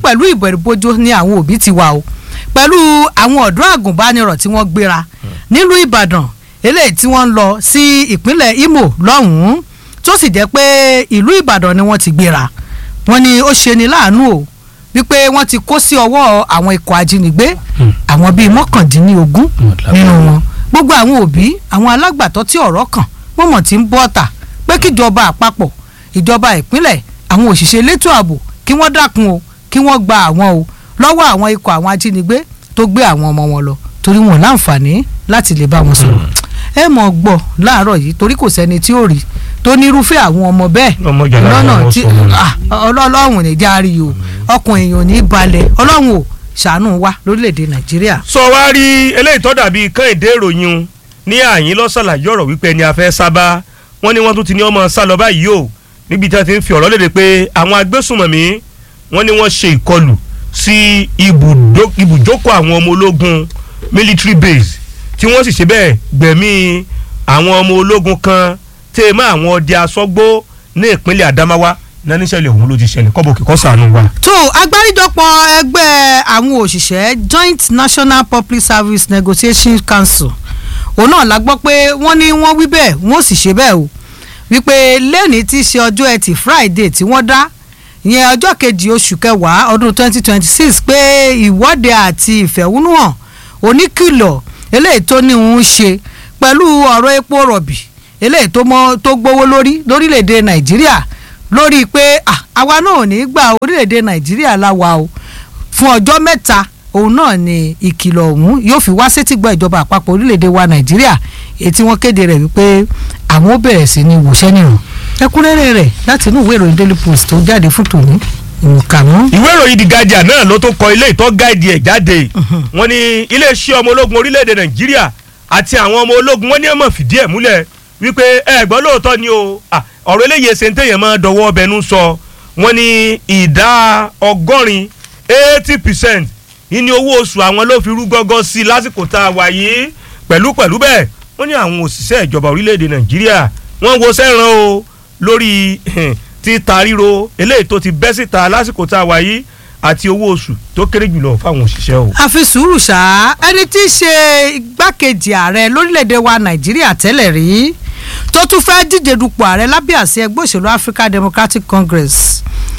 pẹ̀lú ìbẹ̀rùbojo ni àwọn òbí ti wà o pẹ̀lú àwọn ọ̀dọ́ àgùnbánirọ̀ tí wọ́n gbéra nílùú ìbàdàn eléyìí tí wọ́n ń lọ sí ìpínlẹ̀ imo lọ́hùn-ún tó sì jẹ́ pé ìlú ìbàdàn ni wọ́n ti gbéra wọ́n ní ó ṣe ni láàánú o wípé wọ́n ti kó sí ọwọ́ àwọn ikọ̀ ajínigbé àwọn bíi mọ́kàndínlógún nínú wọn gbogbo àwọn òbí àwọn alágbàtọ́ tí ọ̀rọ̀ kàn wọ́n mọ̀ tí ń bọ́ ọ̀tà pé kíjọba àpapọ̀ ìjọba ìpínlẹ̀ àwọn òṣìṣẹ́ elétò ààbò kí wọ́n dákun o kí wọ́n gba àwọn o lọ́wọ́ àwọn ikọ̀ àwọn ajínigbé tó gbé àwọn ọmọ wọn lọ torí wọn láǹfààní láti lè bá wọn sọ̀rọ̀ ẹ mọ̀ gbọ́ láàárọ̀ yìí torí kò sẹ́ni tí ó rí tó nírúfẹ́ àwọn ọmọ bẹ́ẹ̀ Ọmọ jàlá lọ́nà wọn tí sọ wọn. ah, ọlọ́run ní járe o ọkùn èèyàn ò ní balẹ̀ ọlọ́run ò ṣàánú wa lórílẹ̀‐èdè nàìjíríà. sọ wá rí eléyìí tó dàbí kẹ́hìndé ìròyìn un ní àyín lọ́sàlàyé ọ̀rọ̀ wípé ẹni afẹ́ sábà wọ́n ní wọ́n tún ti ní ọmọ sá lọ báyìí o níbi tí wọ́n ti ń fi ọ̀rọ̀ léde pé àwọn agbésùnmọ̀mí wọ́n ní wọ́n ṣe ìkọlù sí ibùdó- ibùjókòó àwọn ọmọ ológun military base tí wọ́n sì ṣe bẹ́ẹ̀ gbẹ̀mí àwọn ọmọ ológun kan tẹ́ ẹ mọ́ àwọn ọdẹ asọ́gbó ní ìpínlẹ̀ Adamawa náà níṣẹ́lẹ̀ òun ló ti ṣẹlẹ̀ kọ́bọ̀ kíkọ́ sànù wa. tó agbáríjọpọ̀ ẹgbẹ́ àwọn òṣìṣẹ́ joint national public service negotiation council òun náà la gbọ́ pé wọ́n ní wọ́n wí bẹ́ẹ̀ wọ́n sì ṣe bẹ́ẹ̀ o wípé lẹ́ni tí í ṣe ọjọ́ ẹtì friday tí wọ́n dá ìyẹn ọjọ́ kejì oṣù kẹwàá ọdún 2026 pé ìwọ́de àti ìfẹ̀hónúhàn oníkìlọ̀ eléyìí tó ní òun ṣe pẹ̀lú ọ̀rọ̀ epo rọ̀bì eléyìí tó mọ́ tó gbówó lórí lórílẹ̀‐èdè nàìjíríà lórí pé ah, àwa náà ò ní gba orílẹ̀‐èdè nàìjíríà láwa o fún ọjọ́ mẹ́ta òun náà ni ìkìlọ̀ ọ̀hún yóò fi wá sétígbọ́ ìjọba àpapọ̀ orílẹ̀‐èdè wa nàìjíríà èyí tí wọ́n kéde rẹ̀ wípé àwọn ó bẹ̀rẹ̀ sí ní wòṣẹ́ nìrùn ẹkúnrẹ́rẹ́ rẹ̀ láti inú ìwé ìròyìn daily post tó jáde fún tòní ìkànnú. ìwé ìròyìn The Guardian náà ló tó kọ ilé ìtọ́ gáìdì ẹ̀ jáde wọ́n ní iléeṣẹ́ ọmọ ológun orílẹ̀-èdè nàìjíríà àti àwọn ọmọ ológun wọ́n ní ẹ̀mọ̀ fìdí ẹ̀ múlẹ̀ wípé ẹ gbọ́ lóòótọ́ ni o à, ọ̀rọ̀ eléyìí ẹsẹ̀ ń tẹ̀yẹ̀ máa dọwọ́ ọbẹ̀nu sọ wọ́n ní ìdá ọgọ́rin eighty percent ìní owó oṣù àwọn ló fi rú gọ́gọ́ sí i lásìkò tá a wà yìí pẹ̀lú pẹ̀lú bẹ́ẹ̀ wọ́n ní àwọn òṣìṣẹ́ ìjọba orílẹ̀-èdè nàìjíríà wọ́n wo sẹ́ràn o lórí títa ríro eléyìí tó ti bẹ́ síta lásìkò tá a wà yìí àti owó oṣù tó kéré jùlọ fáwọn òṣìṣẹ́ o. àfi sùúrù ṣá ẹni tí í ṣe igbákejì ààrẹ lórílẹ̀‐èdè wa nàìjíríà tẹ́lẹ̀ rí tó tún fẹ́ díje dupò ààrẹ lábẹ́ àṣẹ ẹgbẹ́ òṣèlú african democratic congress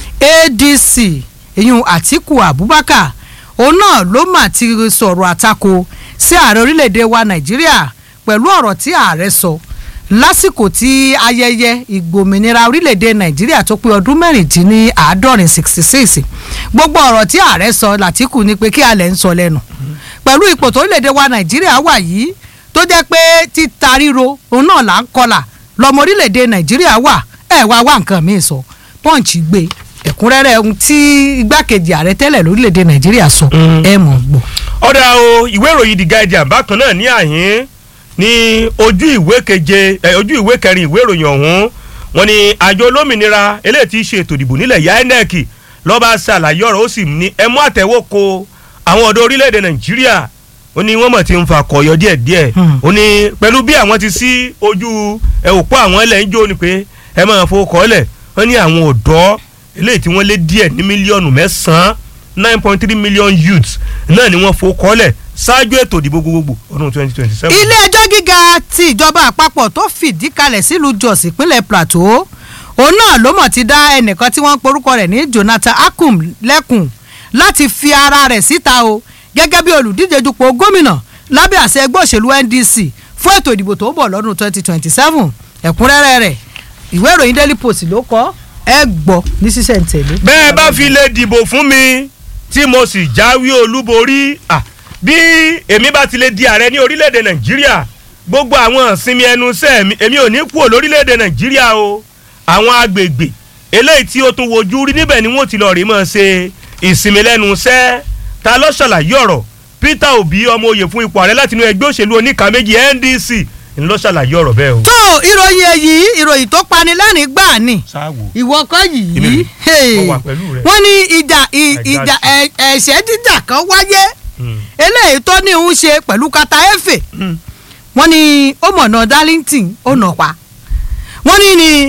adc ìyún àtiku abubakar òun náà ló mà ti sọ̀rọ̀ àtakò sí ààrẹ orílẹ̀‐èdè wa nàìjíríà pẹ̀lú ọ̀rọ̀ tí ààrẹ sọ lásìkò tí ayẹyẹ ìgbòmìnira orílẹ̀‐èdè nàìjíríà tó pé ọdún mẹ́rìndínláàádọ́rin sixty six gbogbo ọ̀rọ̀ tí ààrẹ sọ làtìkù ni pé kí alẹ̀ ń sọ lẹ́nu pẹ̀lú ipò tó orílẹ̀‐èdè wa nàìjíríà wà yìí tó jẹ́ pé títa ríro òun náà là ń kọlà lọ́mọ orílẹ̀‐èdè nàìjíríà wà ẹ̀ wá wá nǹkan míì sọ pọ́ǹchì gbé ẹ̀kúnrẹ́rẹ́ ohun tí igbákejì ààrẹ tẹ́lẹ̀ lórílẹ̀‐èdè nàìjíríà sọ ẹ̀ mọ̀ gbọ́. ọ̀dà o ìwé ìròyìn The Guardian bákan náà ní àyín ní ojú ìwé keje ẹ ojú ìwé kẹrin ìwé ìròyìn ọ̀hún wọ́n ní àjọ olómìnira eléyìí tí í ṣe ètò ìdìbò nílẹ̀ ya INEC lọ́ba ṣàlàyé ọ̀rọ̀ ó sì ní ẹ mú àtẹ̀wò ko àwọn ọ̀dọ́ orílẹ̀-èdè nàìjíríà ó ní wọ́n mọ̀ tí ń fa kọ̀yọ́ díẹ̀díẹ̀ ó ní pẹ̀lú bí àwọn ti sí ojú ẹ òpó àwọn ẹlẹ́ ń jó ni pé ẹ máa fowó kọ́lẹ̀ wọ́n ní àwọn ọ̀dọ́ eléyìí tí wọ́n lé díẹ̀ ní mílíọ̀nù mẹ́sàn-án nine point three million youths náà ni wọ́n fowó kọ́lẹ̀ ṣáájú ètò ìdìbò gbogbogbò ọdún twenty twenty seven. ilé ẹjọ́ gíga ti ìjọba àpapọ̀ tó fìdí kalẹ̀ sílùú jos ìpínlẹ̀ plateau òun náà ló mọ̀ ti dá ẹnìkan tí wọ́n ń porúkọ rẹ̀ ní jonathan akum lẹ́kùn láti fi ara rẹ̀ síta o gẹ́gẹ́ bí olùdíje dupò gómìnà lábẹ́ àṣẹ ẹgbẹ́ òṣèlú ndc fún ètò ìdìbò tó ń bọ̀ lọ́dún twenty twenty seven ẹ̀kúnrẹ́rẹ́ rẹ̀ ìwé ìròyìn daily post ló kọ ẹ gbọ́ ní sísẹ̀ntẹ̀lé. bẹ́ẹ̀ bá fi lè dìbò fún mi tí mo sì jáwé olúborí ah, bí èmi bá ti lè di ààrẹ ní orílẹ̀-èdè nàìjíríà gbogbo àwọn ìsinmi ẹnu iṣẹ́ mi èmi ò ní kúrò lórílẹ̀-èdè nàìjíríà o àwọn agbègbè eléyìí tí ó tún wojú rí níbẹ̀ ni wọ́n ti lọ rí mọ́ ṣe ìsinmi lẹ́nu iṣẹ́ ta ló ṣàlàyé ọ̀rọ̀ peter obi ọmọ oyè fún ipò ààrẹ láti inú ẹgbẹ́ òṣèlú oníkà méjì ndc ń lọ ṣàlàyé ọ̀rọ̀ bẹ́ẹ̀ o. tó ìròyìn èyí ìròyìn tó pani lẹ́rìn gbà ni sáwò ìwọ kọ́ yìí Èmi rè, hey. mo wà pẹ̀lú rẹ. wọ́n ní ìjà ì- I got ìjà you. ẹ̀- ẹ̀ṣẹ́ jíjà kan wáyé eléyìí tó ní ń ṣe pẹ̀lú kata efe wọ́n ní ó mọ̀nà darlington ó nà pa wọ́n ní ní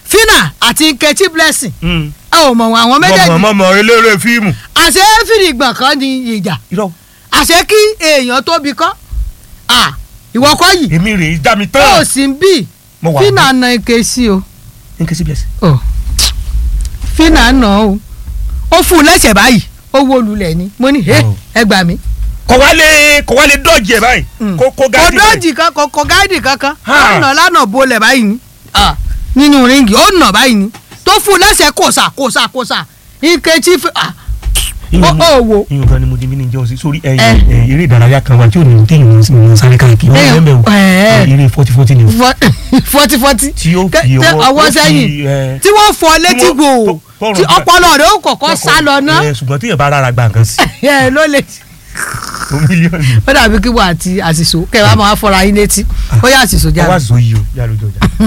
fina àti nkechi blessing Mm. ẹ ò mọ̀ wọn àwọn méjèèjì mọ̀mọ́mọ́ eléré fíìmù. àṣẹ fìdígbọ̀n kan ní ìjà irọ́ àṣẹ kí èèyàn tóbi kọ́ à ìwọ kọ́ yìí èmi rèé dá mi ó tán. sì ń bì mo wà fina na nkechi o n kì í sí blessing. Ọ̀, fina nà ó ó fún un lẹ́sẹ̀ báyìí ó wó lulẹ̀ ni mo ní "Hey, Oh. ẹ gbà mí. kò wá lè kò wá lè dọ́ọ̀jì ẹ̀ báyìí. kó kó kò gáàdì báyìí. dọ́ọ̀jì kan kò kò gáàdì kankan Ha. ó nà lánà bolẹ̀ báyìí ni Ah, nínú ríngì ó nà báyìí ni tó fún un lẹ́sẹ̀ kòsà kòsà kòsà nkechi fi ah, ó ó wò ìyún gan ni mo di mí ní jẹun sí sórí Eh. ẹyin ẹ, eré ìdárayá kan wà tí ò ní téèyàn ń sáré káàkiri wọn Eh, bẹ́ẹ̀ bẹ́ẹ̀ eh. o eré forty forty ni o fọ́tí fọ́tí tí ó Tẹ- fi tẹ ọwọ́ ọwọ́ ó fi, sẹ́yìn eh, tí wọ́n fọ létí wọ́n- gbò tó- tọrùn tí gbà- ọpọlọ rẹ̀ ó kọ̀kọ́ sá lọ ná Eh, ṣùgbọ́n téèyàn bá rárá gba nǹkan sí ẹ ló lè o mílíọ̀nù ó dàbí kí wọ́n àti àṣìṣò kẹ́ ẹ bá máa fọ́ra yín létí ó yà àṣìṣò ọwọ́ jáde. àṣọ yìí o yà lójú ọjà.